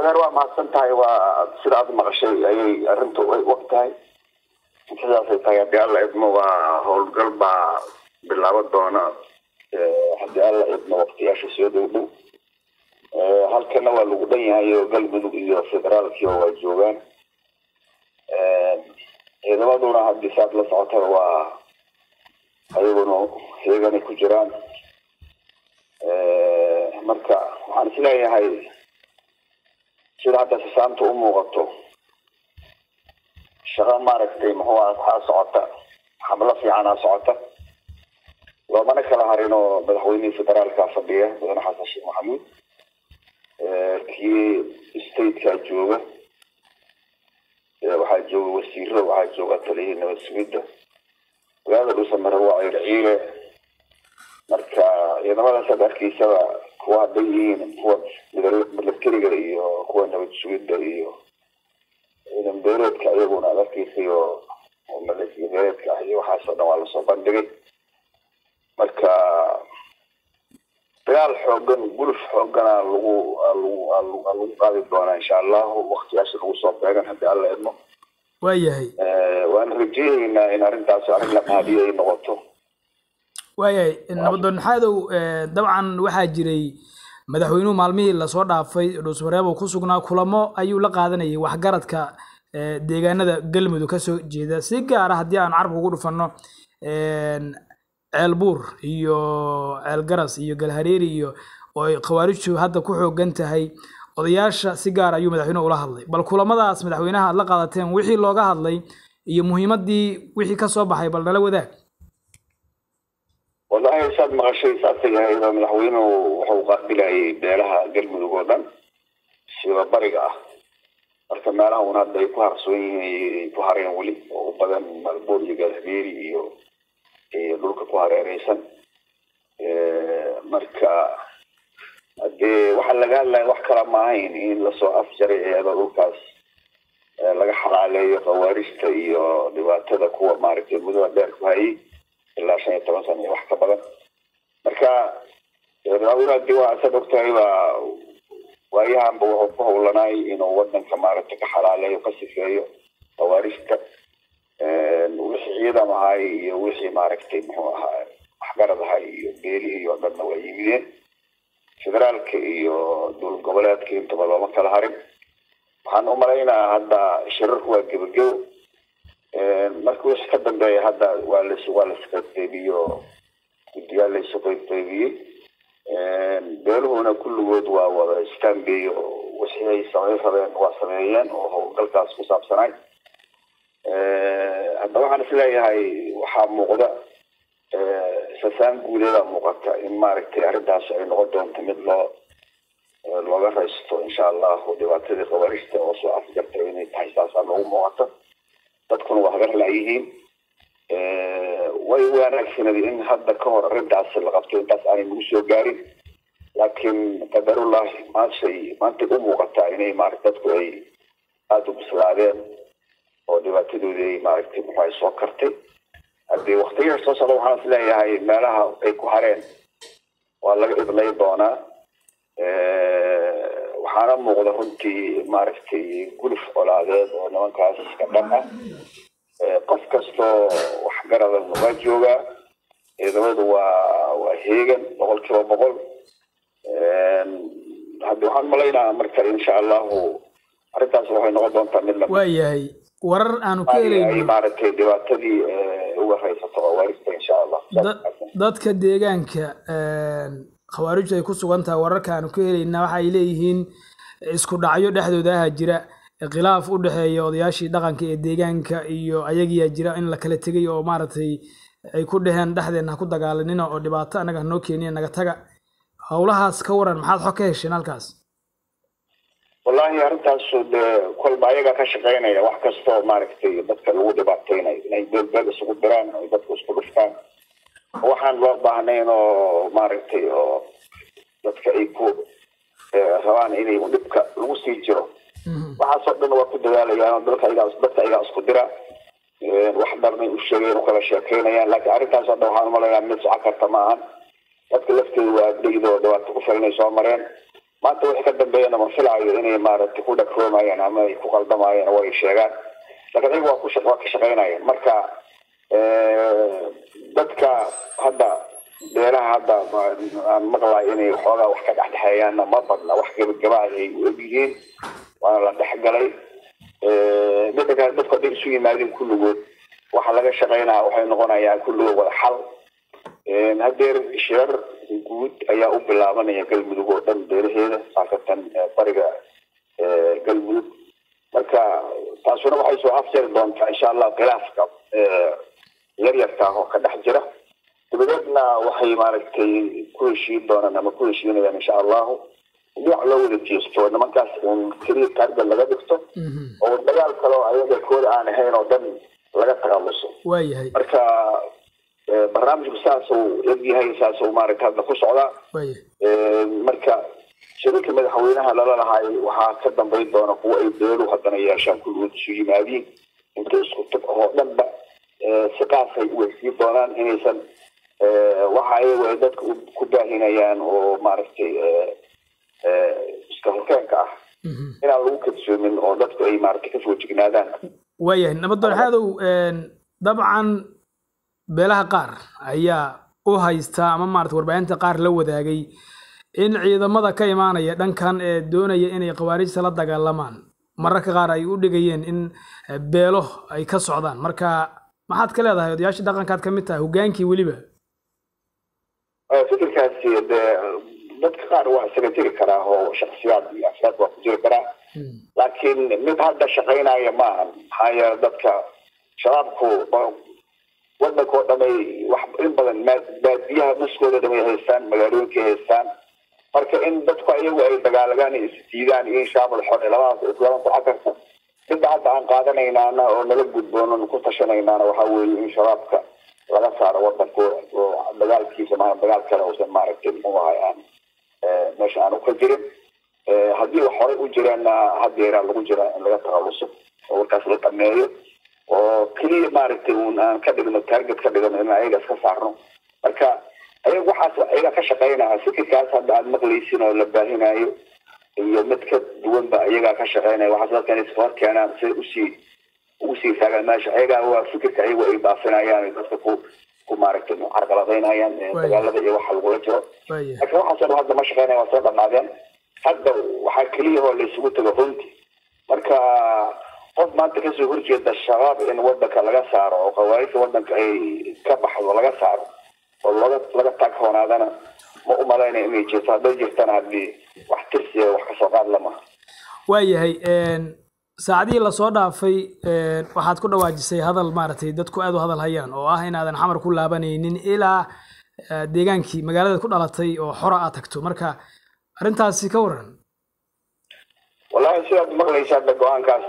adeer waa mahadsan tahay waa sida aad maqashay ayay arrintu og tahay sidaasay tahay haddii alla idmo waa howlgal baa bilaaban doona haddii alla idmo waqtiyaasha soo dhow dhow halkana waa lagu dhan yahay oo galmudug iyo federaalkii oo waa joogaan ciidamaduna haddii saad la socotaba waa ayaguna heeganay ku jiraan marka waxaan isleeyahay sida hadda sisaanta u muuqato shaqo maaragtay muxuu aha waxaa socota xamlo fiicanaa socota loomana kala harin oo madaxweynihii federaalka fadhiya mudane xasan sheekh maxamuud kii stateka jooga waxaa jooga wasiiro waxaa jooga taliyihii nabad sugidda magaalada dhuusamare waa circiile marka ciidamadaas aad arkaysaba kuwa hadday yihiin kuwa milatariga iyo kuwa nabad sugidda iyo ciidan beereedka iyaguna aad arkaysay oo maleesiya beereedka ah iyo waxaasoo dhan waa lasoo bandhigay marka dagaal xoogan guluf xoogana lagu lagu lagu qaadi doonaa insha allahu waktiyaasha lagu soo beegan haddii alla idmo waayahay waan rajeyneynaa in arrintaas arrin la qaadiyo ay noqoto waayahay nabadoon xaadow dabcan waxaa jiray madaxweynuhu maalmihii lasoo dhaafay dhuusmareeb uu ku sugnaa kulamo ayuu la qaadanayay waxgaradka deegaanada galmudug kasoo jeeda si gaara haddii aan carabka ugu dhufanno ceelbuur iyo ceelgaras iyo galhareeri iyo oo ay khawaarijtu hadda ku xoogan tahay odayaasha si gaar ayuu madaxweynuhu ula hadlay bal kulamadaas madaxweynaha aad la qaadateen wixii looga hadlay iyo muhiimadii wixii kasoo baxay bal nala wadaag wallahi saad maqashay saasay ahayd oo madaxweynuhu wuxuu qaabilayay beelaha galmudug oo dhan siba bariga ah marka meelaha un hadda ay ku harsoon yihiin ay ku hareen weli oo u badan malboor iyo galhabeeri iyo iyo dhulka ku hareereysan marka hadee waxaa laga hadlaya wax kala ma ahayn in lasoo afjaray eeda dhulkaas laga xalaaleeyo khawaarijta iyo dhibaatada kuwa maaragtay mudada dheer ku hayay ilaa shan iyo toban sana iyo wax ka badan marka madaxweynaha dii waa isaad ogtahay baa waayahanba wuxuu ku howlanaay inuu wadanka maaragtay ka xalaaleeyo ka sifeeyo khawaarijta wixii ciidam ahay iyo wixii maaragtay muxuu ahaa waxgarad ahay iyo beelihii oo dhanna waa yimideen federaalka iyo dowlad goboleedka intaba looma kala harin waxaan u malaynaa hadda shirarku waa gebagebo marka wixii ka dambeeya hadda waa las waa lasqaybqaybiyo guddiyaal laysu qaybqaybiyey beeluhuna kulligood waa wada istaanbeey oo wixii ay samayn rabeen waa sameeyeen oo howlgalkaas ku saabsanay hadda waxaan isleeyahay waxaa muuqda sasaan guuleedaa muuqata in maaragtay arrintaas ay noqon doonto mid loo looga raysto insha allahu dhibaatadii khawarijta oo soo afjarta inay tahay saasaa noogu muuqata dadkuna waa hagar laayihiin way wanaagsanadi in hadda ka hor arrintaas la qabto intaas aanay nagu soo gaarin laakiin qadarullahi maashay maantay u muuqataa inay maarata dadku ay aada u bislaadeen oo dhibaatadoodii ay maaragtay muxu ay soo kartay haddii waktiyaha soo socda waxaan is leeyahay meelaha ay ku hareen waa laga idlay doonaa waxaana muuqda runtii maaragtay guluf colaadeed oo nimankaas iska dhan ah qof kastoo waxgarada waa joogaa ciidamadu waa waa heegan boqol kiiba boqol haddi waxaan malaynaa marka insha allahu arrintaas waxay noqon doontaa mid la waayahay warar aanu ka ay helayno maaragtay dhibaatadii uga raysato khawaarijta insha allah da- dadka deegaanka khawaarijtu ay ku sugan tahay wararka aanu ka helayna waxa ay leeyihiin isku dhacyo dhexdooda aha jira khilaaf u dhexeeya odayaashii dhaqanka ee deegaanka iyo ayagiyaa jira in la kala tegay oo maaragtay ay ku dheheen dhexdeenna ha ku dagaalanina oo dhibaato annaga hanoo keeniya naga taga howlahaas ka waran maxaad xog ka hesheen halkaas wallahi arrintaasu dee kolba ayagaa ka shaqeynaya wax kastoo maaragtay dadka lagu dhibaateynayo inay beelbeel isugu diraan ay dadku isku dhuftaan waxaan loo baahnayn oo maaragtay oo dadka ay ku rabaan inay dhibka lagu sii jiro waxaasoo dhan waa ku dadaalayaan oo dalka ayagaa dadka ayagaa isku dira wax dharnay u sheegeen u kala sheekeynayaan laakiin arrintaasoo dhan waxaan umalayaa mid socon karta ma ahan dadka lafteeda waa agdhegda oo dhibaato ku filan ay soo mareen maanta wixii ka dambeeyana ma filaayo inay maaragtay ku dhagroomayaan ama ay ku qaldamayaan way sheegaan laakiin ayagu waa ku waa ka shaqaynayaan marka dadka hadda beelaha hadda aan maqlayo inay xoogaa wax ka dhexdhexeeyaanna ma badna wax gebagabaa ay u egyihiin waana la dhexgalay midda kale dadku hadday isu yimaadeen kulligood waxa laga shaqaynaya waxay noqonayaan kulligood wada xal hadeer shirar guud ayaa u bilaabanaya galmudug oo dhan beelaheeda khaasatan bariga galmudug marka taasuna waxay soo afjari doontaa insha allah khilaafka yaryarka oo ka dhex jira dabadeedna waxay maaragtay ku heshiin doonaan ama ku heshiinayaan insha allahu dhinac loo wada jeesto nimankaas un keliya taarga laga dhigto oo dagaal kale oo ayaga kooda aan ahayn oo dhan laga takhaluso waayahay marka barnaamijku saasuu egyahay saasuu maaragta hadda ku socdaa waayahay marka shirarka madaxweynaha lala lahaay waxaa ka dambayn doona kuwa ay beelu haddana yeeshaan kulligood isu yimaadiin inta isku tag oo dhanba si qaasay u weysiin doonaan inaysan waxa ayagu ay dadka ku baahinayaan oo maaragtay iska horkeenka ah inaan lagu kadsoomin oo dadku ay maaragtay kasoo jignaadaan waayahay nabadoon xaadow dabcan beelaha qaar ayaa u haysta ama maarata warbaahinta qaar la wadaagay in ciidamada ka imaanaya dhankan ee doonaya inay khawaarijta la dagaalamaan mararka qaar ay u dhigayeen in beelo ay ka socdaan marka maxaad ka leedahay odayaashii dhaqankaad ka mid tahay hogaankii weliba fikirkaasi dee dadka qaar waa isaga jiri karaa oo shaksiyaad iyo afraad waa ku jiri karaa laakiin mid hadda shaqaynaya maaha maxaa yeele dadka shabaabku wadanka oo dhamay wax in badan baadiyaha nuskooda dhamay haystaan magaalooyinkay haystaan marka in dadku ayagu ay dagaalagaan isdiidaan iyo shaabal xore labadaas islama ku cakarta midda hadda aan qaadanaynaana oo nala gudboonan ku tashanaynaana waxaa weeye in shabaabka laga saaro wadankooda oo dagaalkiisa maa dagaal kale uusan maaragtay muxuu ahay aan meesha aanu ka jirin haddii wax horey u jireenna hadeeraa lagu jira in laga takhaluso oo warkaas la dhameeyo oo keliya maaragtay un aan ka dhigno target ka dhigno in ayaga iska saarno marka ayaga waxaas ayaga ka shaqaynaya fikirkaas hadda aad maqlaysin oo la baahinayo iyo mid ka duwanba ayagaa ka shaqaynaya waxaas dadka inay iska hor keenaan si usii ugu sii taagaan meesha ayagaa waa fikirka ayagu ay baafinayaan dadka ku ku maaragtay carqaladaynayaan dagaalada iyo waxa lagula jiro waayahay laakiin waxaas dhan hadda ma shaqaynaya waa soo dhamaadeen hadda waxaa keliya oo la isugu tago runti marka qof maanta kasoo horjeeda shabaab in wadanka laga saaro oo khawaarijta wadanka ay ka baxdo laga saaro oo laga laga taaghoonaadana ma u malaynaya inay jirto hadday jirtana haddii wax tirsi wax kasoo qaad lama waayahay saacadihii lasoo dhaafay waxaad ku dhawaajisay hadal maaragtay dadku aad u hadal hayaan oo ah inaadan xamar ku laabanaynin ilaa deegaankii magaalada ku dhalatay oo xora aad tagto marka arrintaasi ka waran wallahi sidaad maqlaysa hadda go-aankaas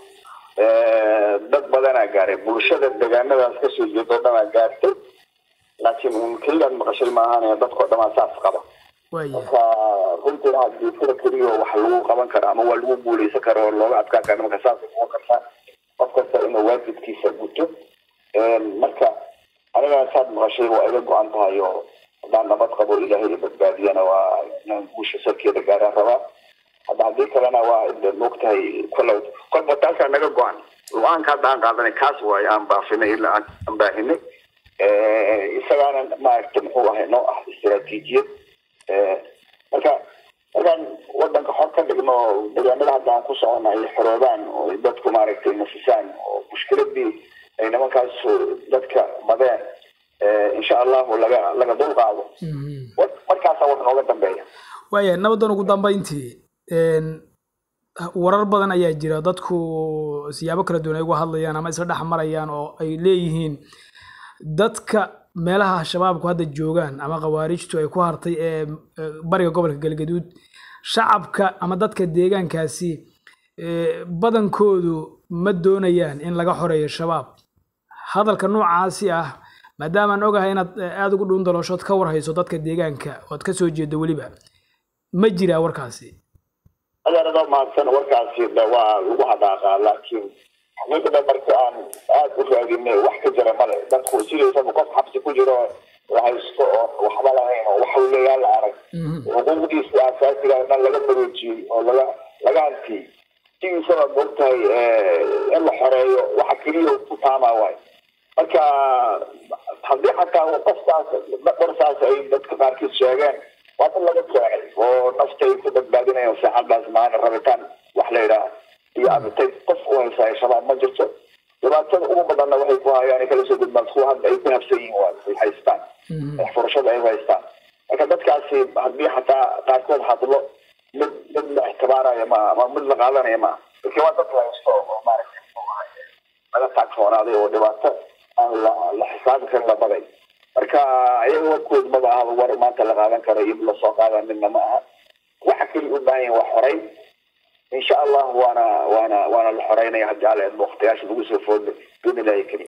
dad badanaa gaaray bulshada deegaanadaas kasoo jeeda oo dhanaa gaartay laakiin un keliyaad maqashay maahan dadkao dhamaa saas qaba waayahay marka runtiina haddii sida keliya wax lagu qaban karo ama waa lagu guuleysan karo oo looga adkaan karo marka saasay noqon kartaa qof kasta inuu waajibkiisa guto marka aniga saad maqashay waa iga go-an tahay oo haddaan nabad qabo ilaahay i badbaadiyana waa inaan guusha salkeeda gaaraan rabaa hadda haddii kalena waa moogtahay kolle kolba taasaa naga go-an go-aanka hadda aan qaadanay kaas waayo aan baafinay ilaa aan aan baahinay isagaana maaragta muxuu ahay noo ah istiraatiijiyad marka markaan wadanka xor ka dhigno deegaanada hadda aan ku socona ay xoroobaan oo ay dadku maaragtay nasisaan oo mushkiladii ay nimankaas dadka madeen insha allahu laga laga dulqaado markaasaa wax nooga dambeeya waayahay nabadan ugu dambayntii warar badan ayaa jira dadku siyaabo kala duwan ay uga hadlayaan ama isla dhex marayaan oo ay leeyihiin dadka meelaha shabaabku hadda joogaan ama khawaarijtu ay ku hartay ee bariga gobolka galgaduud shacabka ama dadka deegaankaasi badankoodu ma doonayaan in laga xoreeyo shabaab hadalka noocaasi ah maadaamaan ogahay inaad aada ugu dhuun dalooshood ka warhayso dadka deegaanka ood ka soo jeedo weliba ma jiraa warkaasi adeerada mahadsan warkaasi waa lagu hadhaaqaa laakiin xaqiiqda marka aan aada u raadinay wax ka jira male dadku sidaysaba qof xabsi ku jiro la haysto oo waxba lahayn oo waxa leeyaa la arag xuquuqdiisa asaasiga dhan laga maroojiyey oo laga laga antiyey sidiisaba moogtahay in la xoreeyo waxa keliya ku taamaa waay marka haddii xataa qofkaas qorsaas ay dadka qaarkiis sheegeen waa in laga keenay oo nafta ay ku badbaadinayaan saacadaas maana rabitaan wax la yidhaha iyo abitay qof u haysaa shabaab ma jirto dhibaatada ugu badanna waxay ku hayaan ay kala soo gudbaan kuwa hadda ay ku habsan yihiin waa ay haystaan furashada ay haystaan marka dadkaasi haddii xataa qaarkood hadlo mid mid la ixtibaaraya ma ama mid la qaadanaya ma laakiin waa dad la haysto oo maaragtay laga taagfoonaaday oo dhibaato aan la la xisaabi karin la baday marka iyaga warkood maba aha war maanta la qaadan karo iyo lasoo qaadan midna ma aha waxa keliya u baahan yahin waa xoreyn insha allah waana waana waana la xoreynaya haddii alle waqtiyaasha lagu soo foodlay biidnillahi kariim